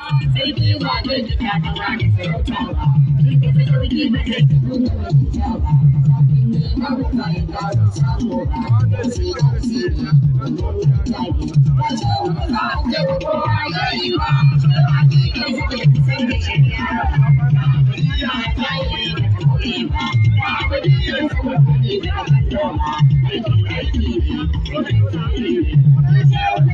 sarki ba zai ji ta ta ba da sarauta ba duka sarki ba zai ji kuma mutunta ba kafin ne mabuka ya gano samu ba sai ka siri wannan ya ne ba ce ba za a ce ba ko ba ya yi ba sai ba ki kai zai ji sai da shari'a ba ya ta yi da ta kore ba ba ba da yin sama ne da kan doma aiki aiki ne wannan tsari ne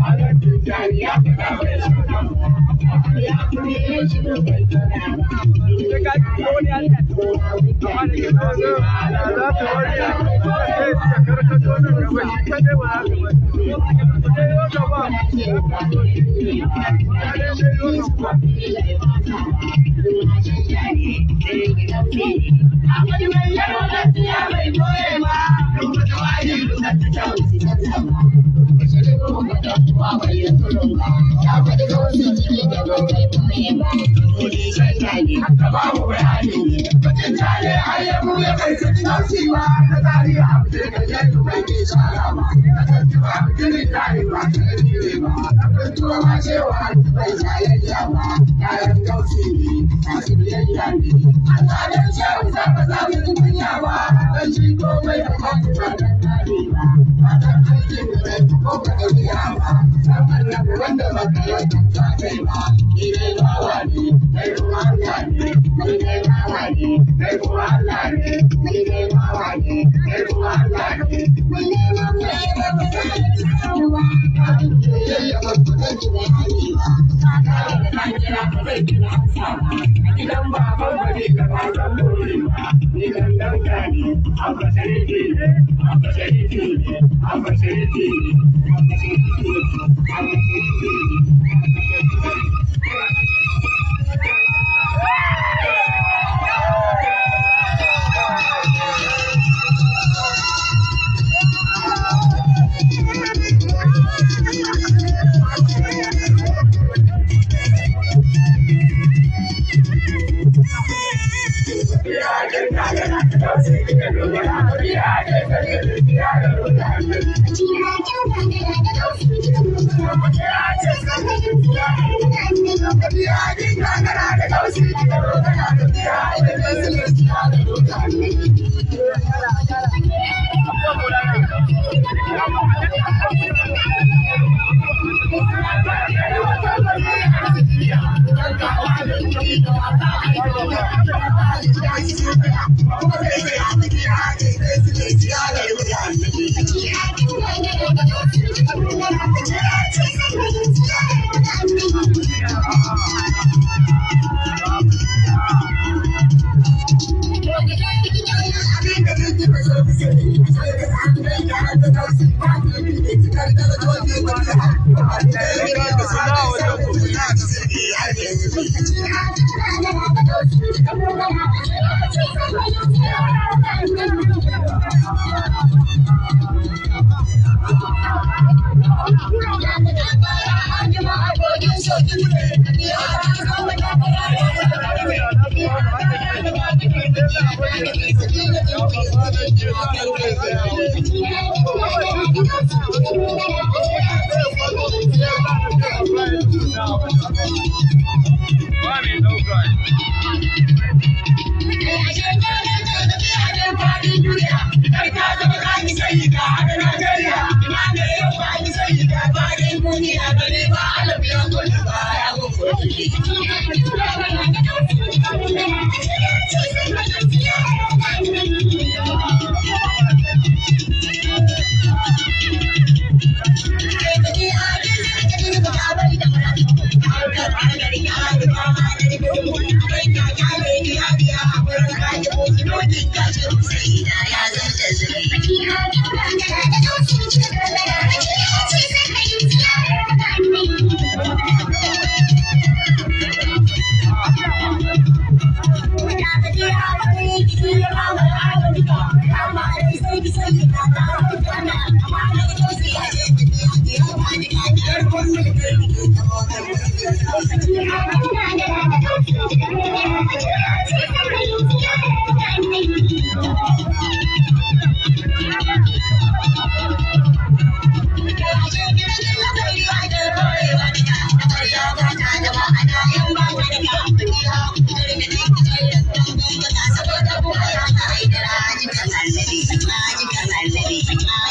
Thank you.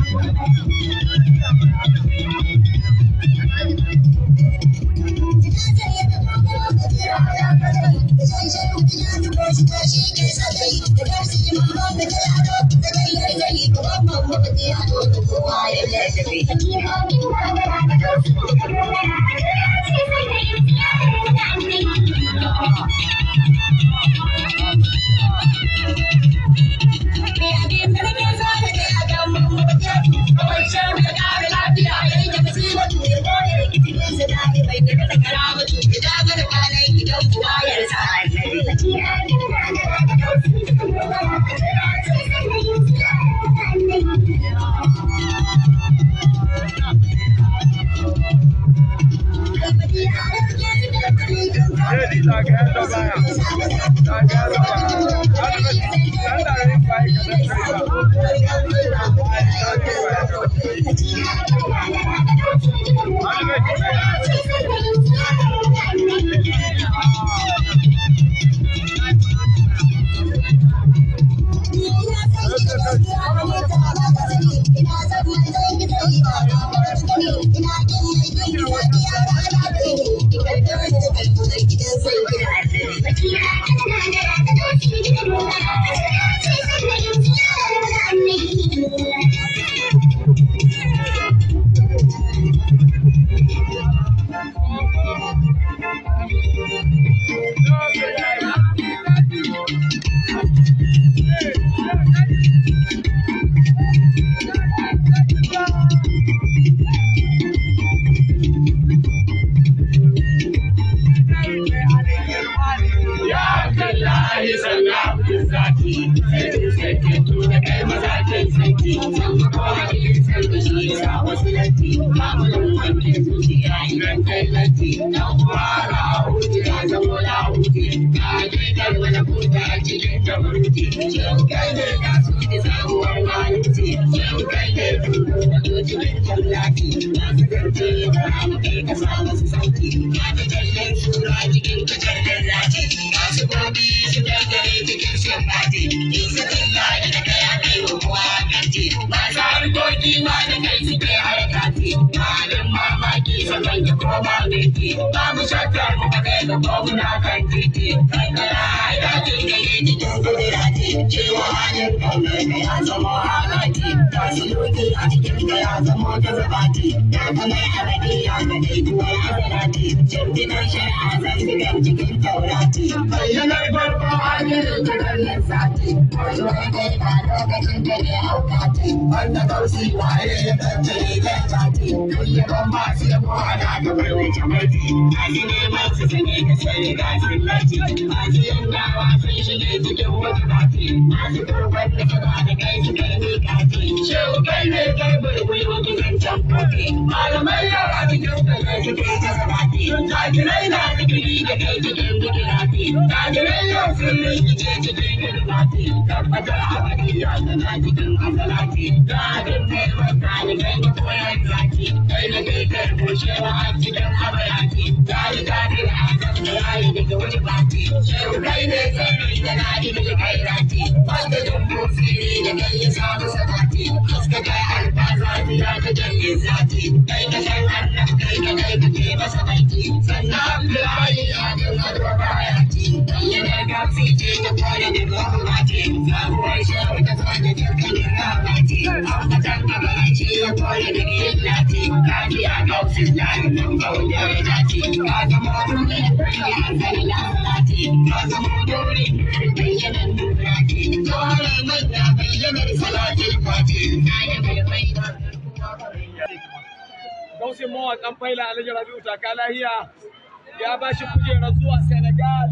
Gausin mawaƙan faila Alhaji Rabi'u taka lahiya ya ba shi kujerar zuwa Senegal.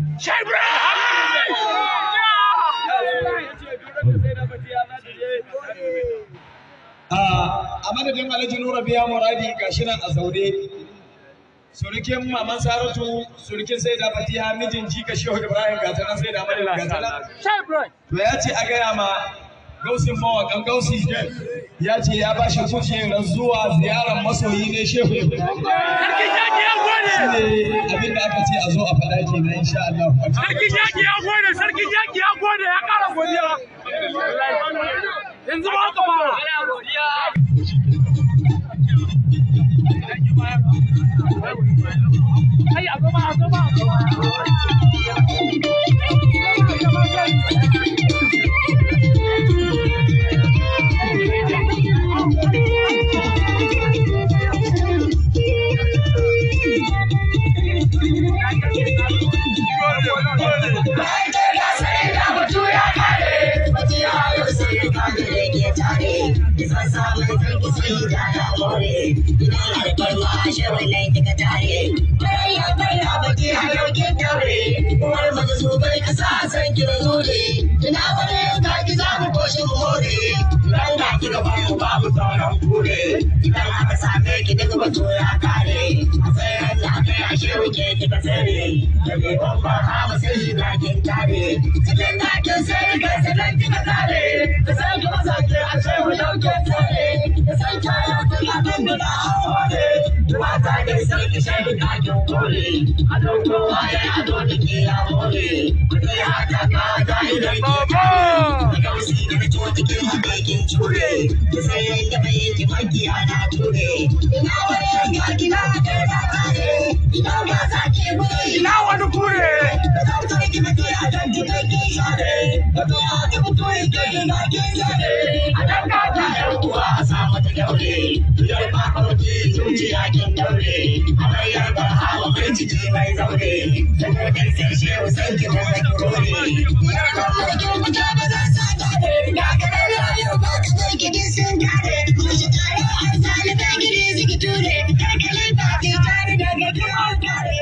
A madadin Alhaji Nura biya muradi gashi nan a zaune. Surukin Maman Saratu, surukin sai da Fatiha mijin jika Shehu Ibrahim gata nan sai da Amadin gata nan. To ya ce a gaya ma gausin mawaƙan gausi ya ce ya ba shi kujerar zuwa ziyarar masoyi ne Shehu Ibrahim. Shi ne abin da aka ce a zo a faɗa ke na insha Allah. Sarki Jaki ya gode, Sarki Jaki ya gode ya ƙara godiya. Yanzu ba ka fara. Ina wani ka ki za mu koshi mu more, idan na ki gaba mu babu sauran kure, idan aka same ki duk batu ya kare, a tsayin da aka yi ashe wuke kika tsere, da bai babban hawa sai na kin tare, cikin na kin sai ka sanar kika kare, da san ki masa ke a ce mu dauke tsere, da san kaya ta ya kan da na hore, mata da sai ki shaidu ka kin kore, a dauko waye a dole ki ya more, kuɗi haka ka da idan ki Baba! da gausi da na tuwa take haka kin ture, da sai yanda bai yi maki ana ture, ina wani yanka kina da da kare, ina ba za ki buri, Ina wani kure? da zautar ki mace a dan ki kai kin share, da to a ta mutu ike ina kin share, a dan ka ta yan uwa a sa mata daure, biyar ba kauci zuciya kin daure, a bayar ba hawa mai ciki mai zaure, da kodin sai shehu sai ki mai zaki kore, ya kuma da kin mutu ba za sa gane, da ka da rayu ba ka zai gidi sun gane, kuma shi tare a sale bai gidi suki ture, karkalin ba ki tare da ga kin kare,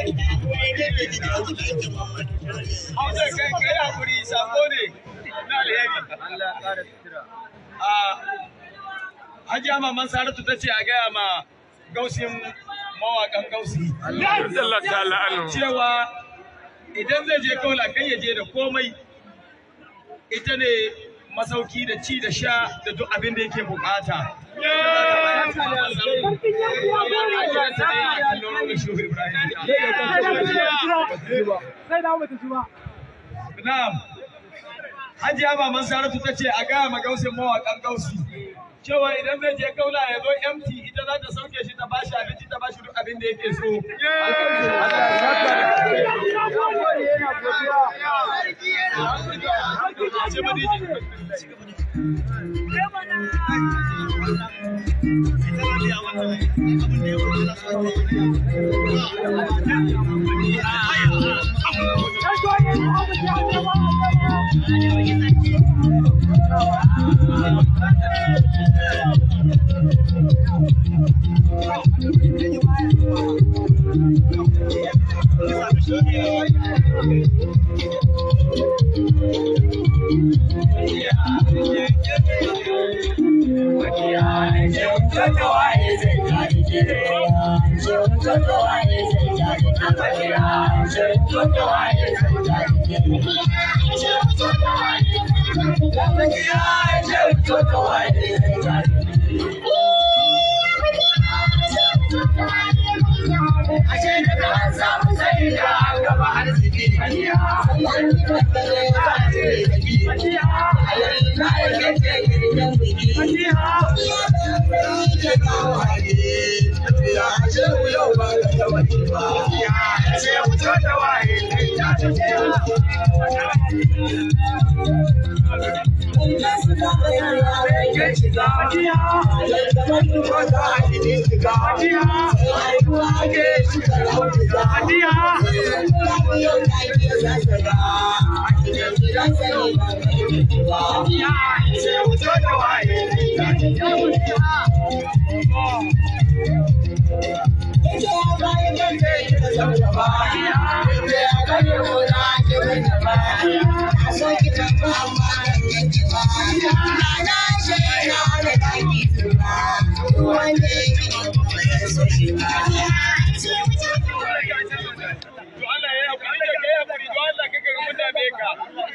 Hausa kai kai hakuri sako ne na alheri. Allah ya kara sutura. A Hajiya Maman Saratu ta ce a gaya ma gausin mawaƙan gausi. Allah ta'ala anu. Cewa idan zai je kaula kai ya je da komai ita ne masauki da ci da sha da duk abin da yake bukata. Na'am. Hajiya Maman Saratu ta ce a gaya ma gausin mawaƙan gausi. Cewa idan zai je kaula ya zo MT ita za ta sauke shi ta bashi abinci ta bashi duk abin da yake so. To Allah ya haƙuri da kai haƙuri to Allah kaka ga mutane ka.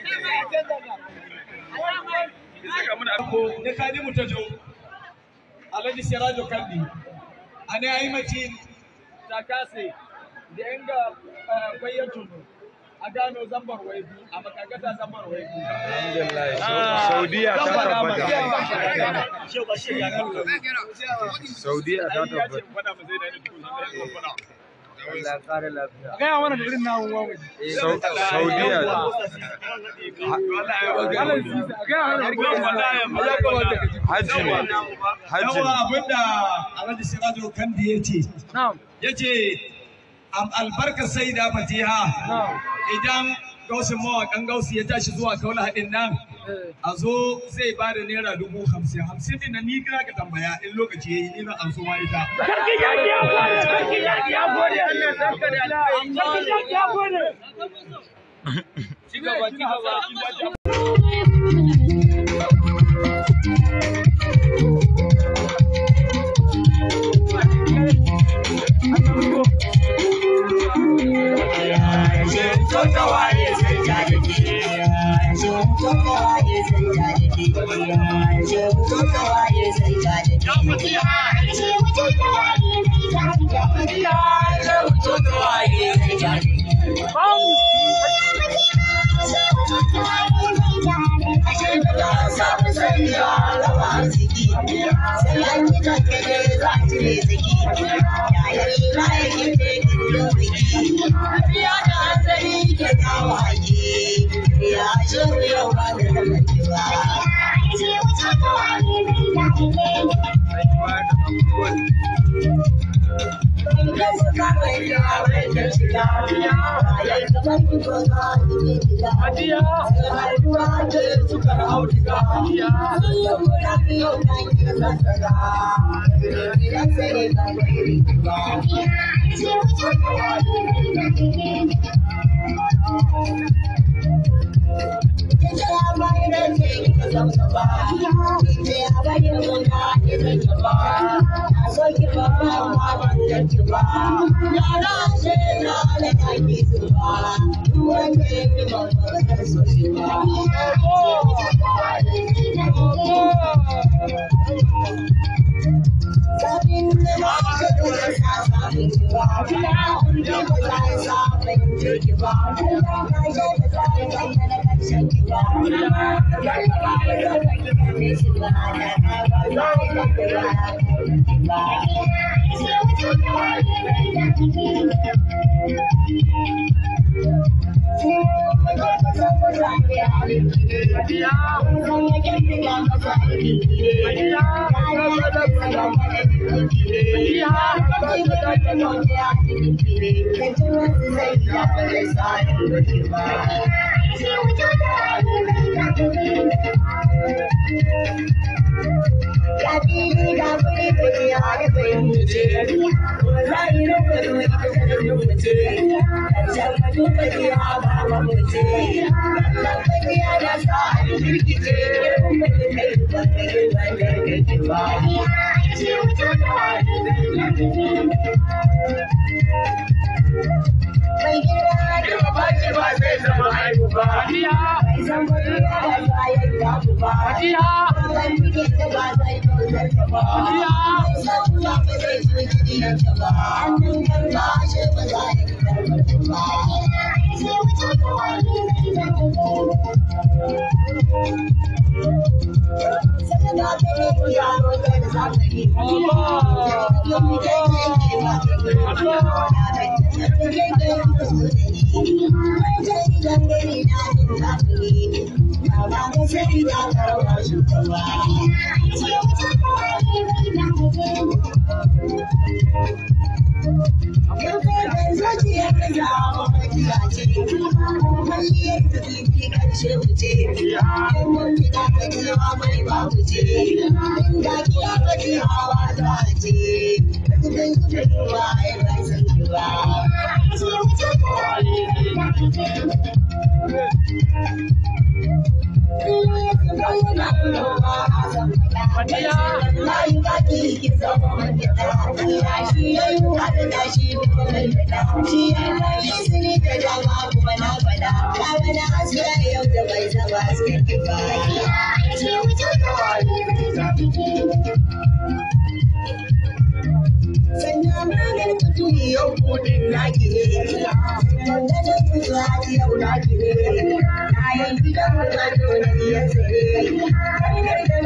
Saka muna ko da kadi mu ta jo. Alhaji Sirajo Kandi. Ane ayi mace ta kase da yanga bayyatu a gano zambar waibu a makagata zambar waibu. Saudiya ta tabbata. Saudiya ta Ai ya ce tabbata. faɗa mu zai da ni tukun. gaya mana da irin namun wamu Sau- Saudiya. a gaya mana da irin namun ya kamata ka ji Hajji ne. Hajji yawa ne. abinda alhaji sirajo kandi ya ce na'am ya ce albarkar sai da fatiha na'am idan gausin mawaƙan gausi ya tashi zuwa kaula haɗin nan eh a zo zai ba da naira dubu hamsin hamsin din nan ni kira ka tambaya in lokaci ya yi ni zan an so ma ita sarki yaki ya gode sarki yaki ya gode Allah sarki da sarki yaki ya gode ci gaba ci gaba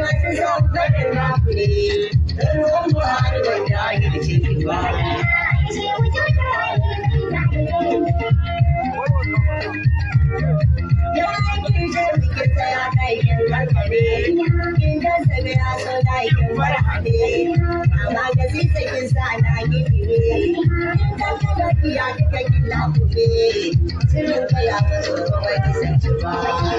Thank you. kamar hade amma ga zizzakin sa na gidire dan kada kiya kika kila kube sirrin ka ya ba so ba ki san ki ba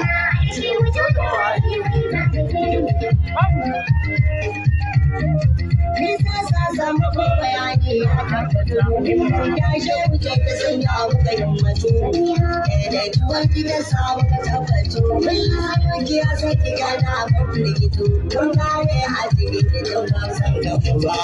Nisa sa samu ko bayani ya tabbatar ya she wuce ta sanya muka himmatu daidaituwar gidan samu ka tabbato kullum ki ya saki gana ba firgito don kare hadiri da don gamsar da kuma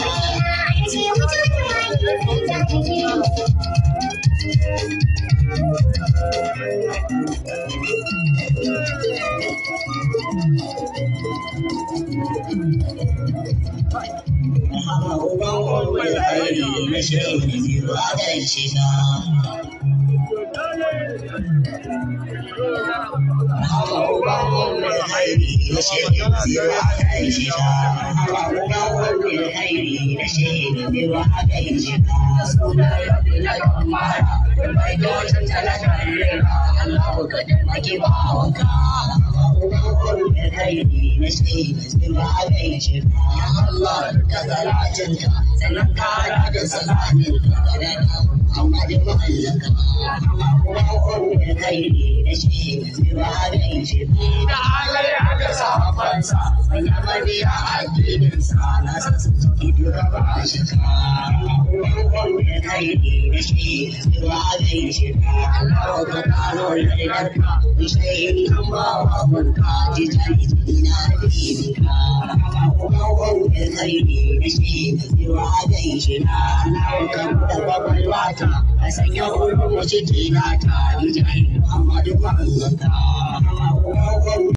Sanya ulmu ciki na ta, Muhammadu Muhammadu